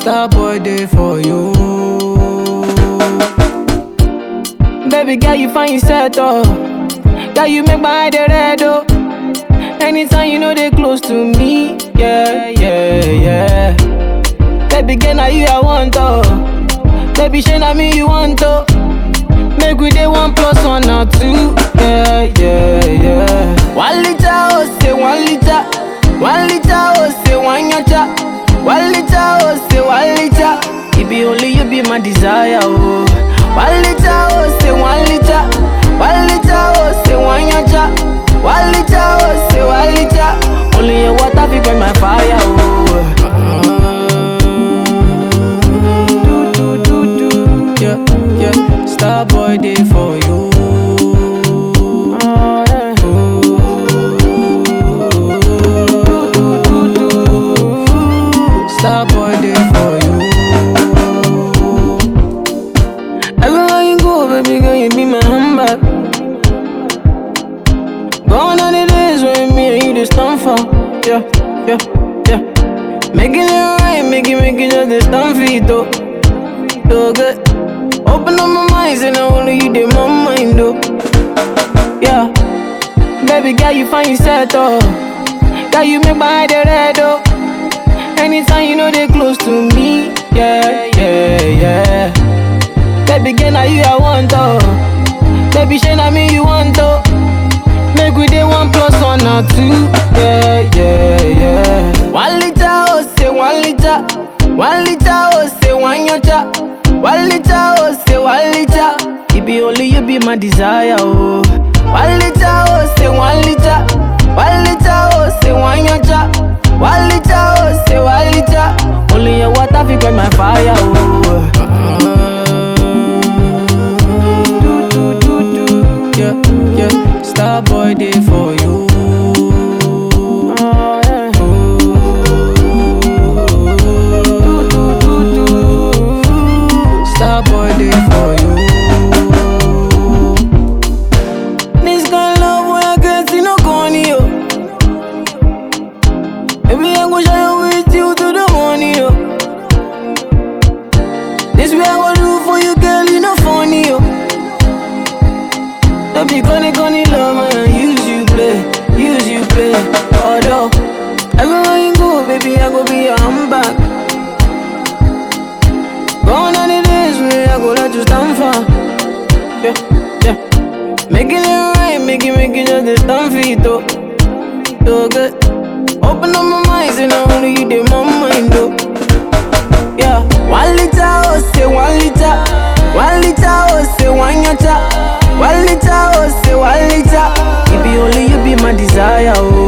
Star boy day for you. Baby girl, you find yourself oh. Girl, you make my eye dey red oh. Anytime you know they close to me, yeah, yeah, yeah. Baby girl, now you I want oh. Baby, shey na me you want oh. Make we dey one plus one or two, yeah, yeah, yeah. One liter oh, say one liter. One liter oh, say one yacha. One liter oh, say one liter. It be only you be my desire oh. One liter oh, say one liter. One liter oh, say one yacha. One liter oh, say one liter. Only your water fi burn my fire oh. Do do do do, yeah yeah. Star boy day for you. Star boy day for you. Everywhere you go, baby girl, you be my handbag. Gone are the days when me and you just stand for. Yeah, yeah, yeah. Making it right, make it, make it just a stand for it, though. So good. Open up my mind, and I only you did my mind, though. Yeah. Baby girl, you find yourself, though. Girl, you make my eye dey red, though. Anytime you know they close to me, yeah, yeah, yeah. Baby girl, now you I want oh. Baby, shey na me you want oh. Make we dey one plus one or two, yeah, yeah, yeah. One liter oh, say one liter. One liter oh, say one yacha. One liter oh, say one liter. It be only you be my desire oh. One liter oh, say one liter. One liter oh, say one yacha. One liter oh, say one liter. Only your water fi quench my fire oh. Do do do do, yeah yeah. Star boy day for you. Do do do do, Star boy day for you. This kind of love when I get see no corny yo. Baby I go shine with you to the morning yo. This way I go do for you girl you no funny yo. Don't be gonna gonna love man, use you play, use you play. Although everywhere you go, baby, I go be your handbag. Gone are the days when I go let you stand for. Yeah, yeah. Making it right, make it, make it just a stand for it, though. So good. Open up my mind, and I only you did my mind, though. Yeah, one liter, oh, say one liter. One liter, oh, say one yacha. One liter, oh, say one liter. It be only you be my desire, oh.